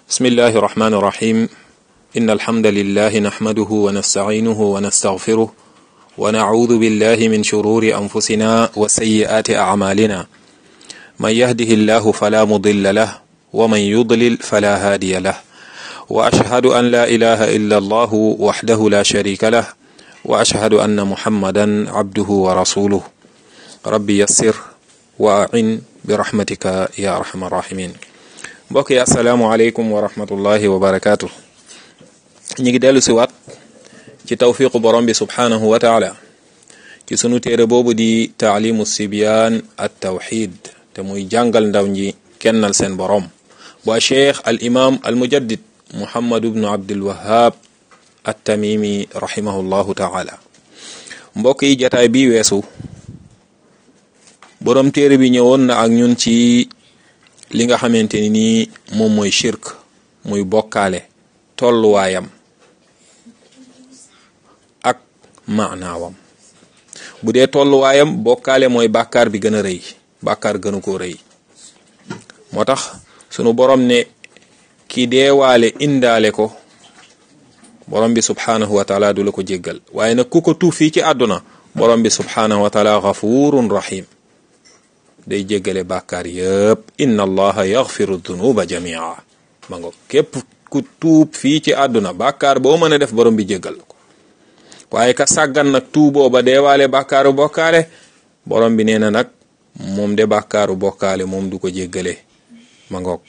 بسم الله الرحمن الرحيم إن الحمد لله نحمده ونستعينه ونستغفره ونعوذ بالله من شرور أنفسنا وسيئات أعمالنا من يهده الله فلا مضل له ومن يضلل فلا هادي له وأشهد أن لا إله إلا الله وحده لا شريك له وأشهد أن محمدا عبده ورسوله ربي يسر وأعن برحمتك يا أرحم الراحمين mbokk yi asalaamualeykum wa rahmatullahi wa barakaatu ñu ngi dellu si waat ci tawfiqu borom bi subhaanahu wa taala ci sunu téere boobu di taalimu sibyaan at tawxid te muy jàngal ndaw ñi kennal seen borom bu cheikh al imam al mujaddid muhammad ibnu abdul wahab at tamimi rahimahullahu taala mbokk yi jataay bi weesu borom téere bi ñëwoon na ak ñun ci li nga xamante ni nii moom mooy shirk muy bokkaale tolluwaayam ak maanaawam bu dee tolluwaayam bokkaale mooy bàkkaar bi gën a rëy bàkkaar gënu koo rëy moo tax sunu borom ne ki deewaale indaale ko borom bi subhaanahu wa taala du la ko jéggal waaye nag ku ko tuuf fii ci àdduna borom bi subhaanahu wa taala gafurun rahim day jéggale bàkkaar yëpp inna allaha yaxfiru dunuba jamia ma ngo képp ku tuub fii ci àdduna bàkkaar boo mën a def borom bi jéggal ko waaye ka sàggan nag tuuboo ba deewaale bàkkaaru bokkaale borom bi nee na nag moom de bàkkaaru bokkaale moom du ko jéggale ma ngoog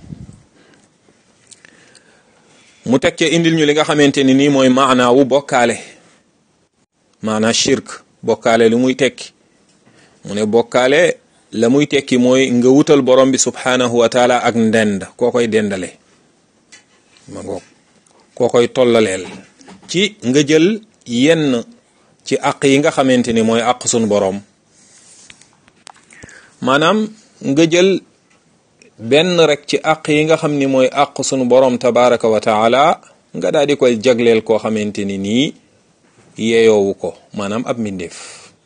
mu teg ca indil ñu li nga xamante ni nii mooy maanaawu bokkaale maanaa shirk bokkaale lu muy tekki mu ne bokkaale la muy tekki mooy nga wutal borom bi subhaanahu wa taala ak ndend koo koy dendale ma ngoog koo koy tollaleel ci nga jël yenn ci àq yi nga xamante ni mooy àq sunu borom maanaam nga jël benn rek ci àq yi nga xam ni mooy àq sunu borom tabaraka wa taala nga daal di koy jagleel koo xamante ni nii yeeyoowu ko maanaam ab mbindeef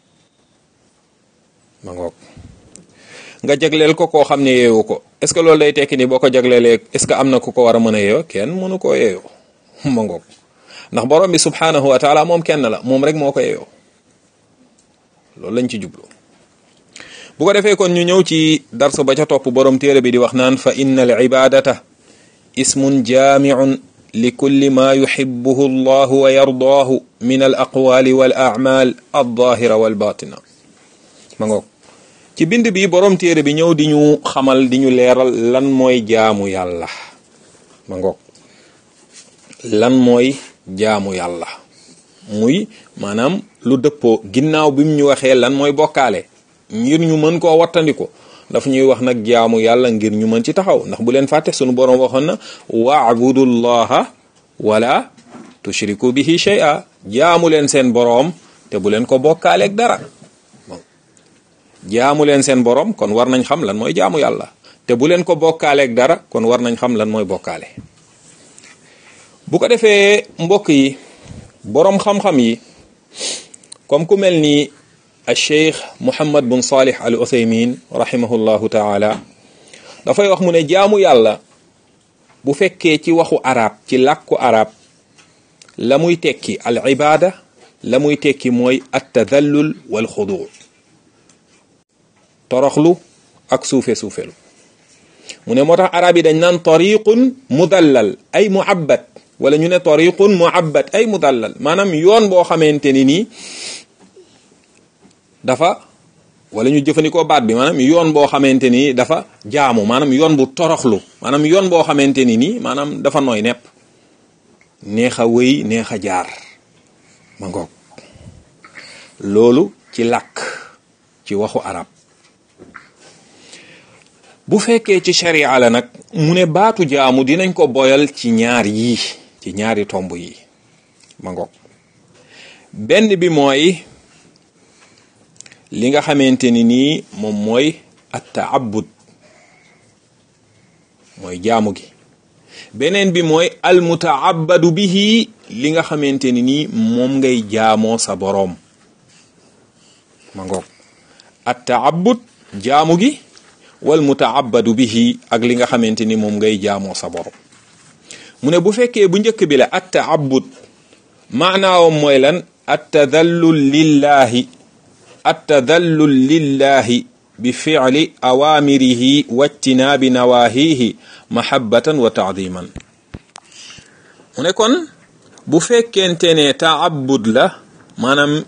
ma ngoog nga jagleel ko koo xam ne yeewu ko est ce que loolu day tekki ni boo ko jagleelee est ce que am na ku ko war a mën a yeewo kenn mënu koo yeewo ma ngoog ndax borom bi subhanahu wa taala moom kenn la moom rek moo ko yeewo loolu lañ ci jublu bu ko defee kon ñu ñëw ci darsu ba ca topp borom téere bi di wax naan fa inna al ibadata ismun jaamiun li kulli ma yuhibbuhu allahu wa yardaahu min al aqwali wal a'mal al zahira wal batina ma ngoog ci bind bi borom téere bi ñëw di ñu xamal di ñu leeral lan mooy jaamu yàlla ma ngoog lan mooy jaamu yàlla muy maanaam lu dëppoo ginnaaw bi mu ñu waxee lan mooy bokkaale ngir ñu mën koo wattandiku daf ñuy wax nag jaamu yàlla ngir ñu mën ci taxaw ndax bu leen fàtte sunu borom waxoon na waabudullaha wala tushriku bihi shay'a jaamu leen seen boroom te bu leen ko bokkaaleeg dara jaamu leen seen borom kon war nañ xam lan mooy jaamu yàlla te bu leen ko bokkaaleeg dara kon war nañ xam lan mooy bokkaale bu ko defee mbokk yi boroom xam-xam yi comme ku mel ni al cheikh muhammad bun salih al uthaymin rahimahullahu taala dafay wax mu ne jaamu yàlla bu fekkee ci waxu arab ci làkku arab la muy tekki al ibada la muy tekki mooy at tadallul wal xudu toroxlu ak suufe suufelu mu ne moo tax arab yi dañ naan tariqun mudallal ay muabbat wala ñu ne tariqun muabbat ay mudallal maanaam yoon boo xamante ni nii dafa wala ñu jëfandikoo baat bi maanaam yoon boo xamante ni dafa jaamu maanaam yoon bu toroxlu maanaam yoon boo xamante ni nii maanaam dafa nooy nepp neex a wëy neex a jaar ma ngoog loolu ci làkk ci waxu arab bu fekkee ci sharia la nag mu ne baatu jaamu dinañ ko boyal ci ñaar yii ci ñaari tomb yi ma ngoog benn bi mooy li nga xamante ni nii moom mooy at taabud mooy jaamu gi beneen bi mooy al mutaabadu bihi li nga xamante ni nii moom ngay jaamoo sa boroom ma ngoog at taabud jaamu gi wal mutaabadu bihi ak li nga xamante ni moom ngay jaamoo sa borom mu ne bu fekkee bu njëkk bi la at taabud maanaawam mooy lan at tadallul lillahi at tadallul lillahi bi fi'li awaamirihi wajtinaabi nawaahihi mahabbatan wa taadiman mu ne kon bu fekkente ne taabud la maanaam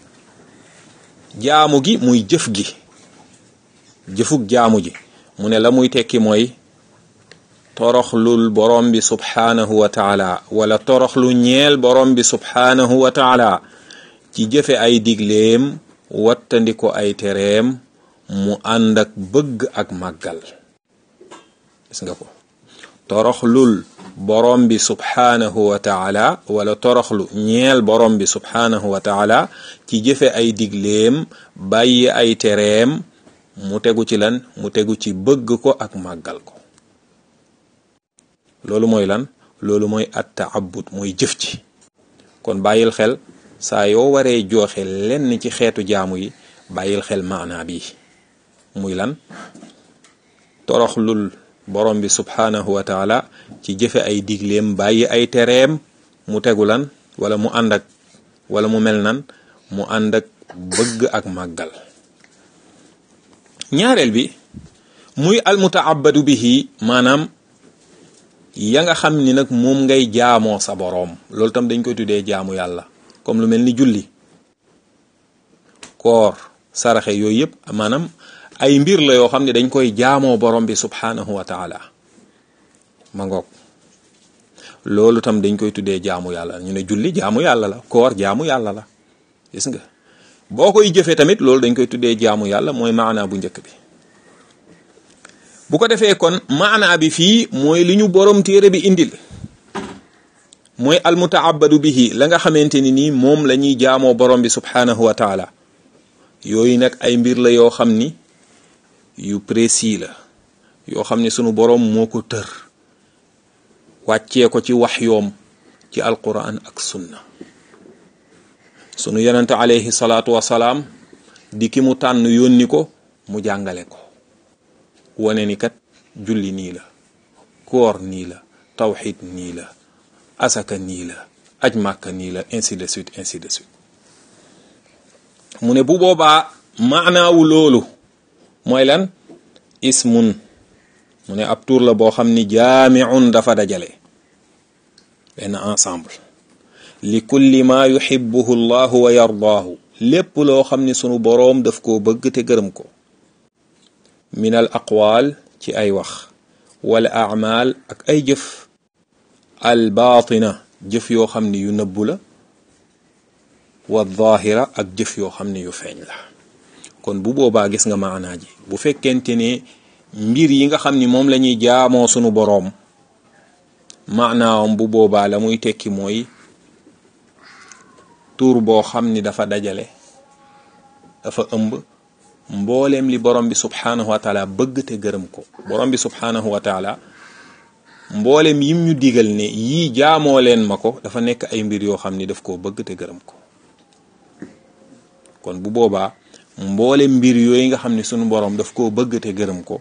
jaamu gi muy jëf gi jëfug jaamu ji mu ne la muy tekki mooy toroxlul borom bi subhaanahu wa taala wala toroxlu ñeel borom bi subhaanahu wa taala ci jëfe ay digleem wattandiko ay tereem mu ànd ak bëgg ak màggal gis nga ko toroxlul borom bi subhaanahu wa taala wala toroxlu ñeel borom bi subhaanahu wa taala ci jëfe ay digleem bàyyi ay tereem mu tegu ci lan mu tegu ci bëgg ko ak màggal ko loolu mooy lan loolu mooy at taabud mooy jëf ci kon bàyyil xel saa yoo waree joxe lenn ci xeetu jaamu yi bàyyil xel maanaa bi muy lan toroxlul borom bi subhaanahu wa taala ci jëfe ay digleem bàyyi ay tereem mu tegu lan wala mu ànd ak wala mu mel nan mu ànd ak bëgg ak màggal ñaareel bi muy almutaabadu bihi maanaam ya nga xam ni nag moom ngay jaamoo sa boroom loolu tam dañ koy tuddee jaamu yàlla comme lu mel ni julli koor saraxe yooyu yëpp maanaam ay mbir la yoo xam ne dañ koy jaamoo borom bi subhaanahu wa taala ma ngoog loolu tam dañ koy tuddee jaamu yàlla ñu ne julli jaamu yàlla la koor jaamu yàlla la gis nga boo koy jëfee tamit loolu dañ koy tuddee jaamu yàlla mooy maanaa bu njëkk bi bu ko defee kon maanaa bi fii mooy li ñu borom téere bi indil mooy almutaabadu bihi la nga xamante ni nii moom la ñuy jaamoo borom bi subhaanahu wa taala yooyu nag ay mbir la yoo xam ni yu précis la yoo xam ni sunu borom moo ko tër wàccee ko ci wax yoom ci alquran ak sunna sunu yonente alayhi salaatu wasalaam di ki mu tànn yónni ko mu jàngale ko wane ni kat julli nii la koor nii la tawxid nii la asaka nii la aj màkka nii la ainsi de suite ainsi de suite mu ne bu boobaa maanaawu loolu mooy lan ismun mu ne ab tur la boo xam ni jaamiun dafa dajale benn ensemble li kulli ma yuhibbuhu llahu wa yardaahu lépp loo xam ni sunu boroom daf koo bëgg te gërëm ko min al aqwaal ci ay wax wala aamaal ak ay jëf al baatina jëf yoo xam ni yu nëbbu la wa zaahira ak jëf yoo xam ne yu feeñ la kon bu boobaa gis nga maanaa ji bu fekkente ne mbir yi nga xam ni moom la ñuy jaamoo sunu boroom maanaawam bu boobaa la muy tekki mooy tuur boo xam ni dafa dajale dafa ëmb mbooleem li borom bi subhaanahu wa taala bëgg te gërëm ko borom bi subhaanahu wa taala mbooleem yim ñu digal ne yii jaamoo leen ma ko dafa nekk ay mbir yoo xam ni daf koo bëgg te gërëm ko kon bu boobaa mboolem mbir yooyu nga xam ni sunu borom daf koo bëgg te gërëm ko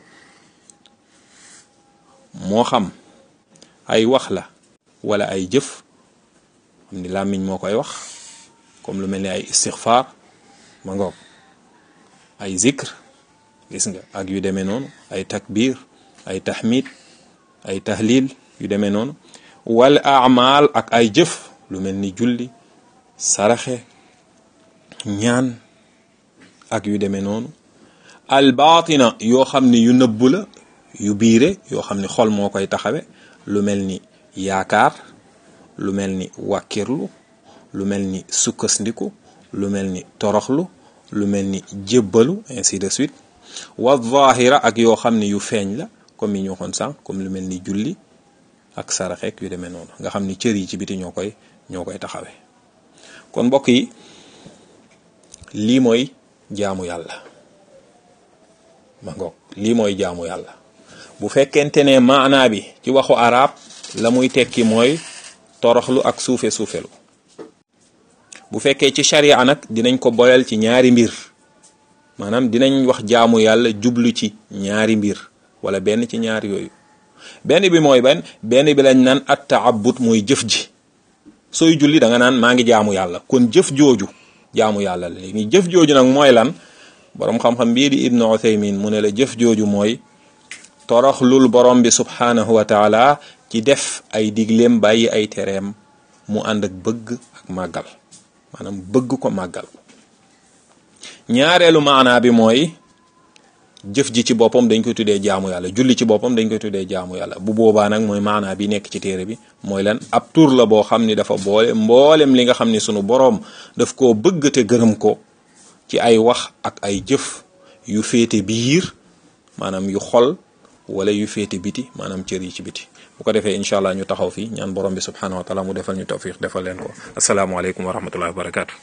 moo xam ay wax la wala ay jëf xam ni làmmiñ moo koy wax comme lu mel ni ay istixfaar ma ngoog ay zikr gis nga ak yu demee noonu ay takbir ay tahmid ay tahlil yu demee noonu wal amal ak ay jëf lu mel ni julli saraxe ñaan ak yu demee noonu al baatina yoo xam ni yu nëbbu la yu biire yoo xam ni xol moo koy taxawe lu mel ni yaakaar lu mel ni wàkkirlu lu mel ni sukkasndiku lu mel ni toroxlu lu mel ni jébbalu ainsi de suite wa zahira ak yoo xam ne yu feeñ la comme yi ñu waxoon sànq comme lu mel ni julli ak saraxeek yu demee noonu nga xam ni cër yi ci biti ñoo koy ñoo koy taxawee kon mbokk yi lii mooy jaamu yàlla ma ngoog lii mooy jaamu yàlla bu fekkente ne maanaa bi ci waxu arab la muy tekki mooy toroxlu ak suufe suufelu bu fekkee ci sharia nag dinañ ko boyal ci ñaari mbir maanaam dinañ wax jaamu yàlla jublu ci ñaari mbir wala benn ci ñaari yooyu benn bi mooy ban benn bi lañ naan at taabut mooy jëf ji sooy julli da nga naan maa ngi jaamu yàlla kon jëf jooju jaamu yàlla la léegi jëf jooju nag mooy lan borom xam-xam bii di ibnu uthaymin mu ne la jëf jooju mooy toroxlul borom bi subhanahu wa taala ci def ay digleem bàyyi ay tereem mu ànd ak bëgg ak màggal maanaam bëgg ko màggal ñaareelu maanaa bi mooy jëf ji ci boppam dañ koy tuddee jaamu yàlla julli ci boppam dañ koy tuddee jaamu yàlla bu boobaa nag mooy maanaa bi nekk ci téere bi mooy lan ab tur la boo xam ni dafa boole mboolem li nga xam ni sunu boroom daf koo bëgg te gërëm ko ci ay wax ak ay jëf yu féete biir maanaam yu xol wala yu féete biti maanaam cër yi ci biti bu ko defee incha allah ñu taxaw fii ñaan borom bi subhanahu wa taala mu defal ñu tawfiq defal leen ko asalaamaaleykum wa rahmatullahi wa barakatu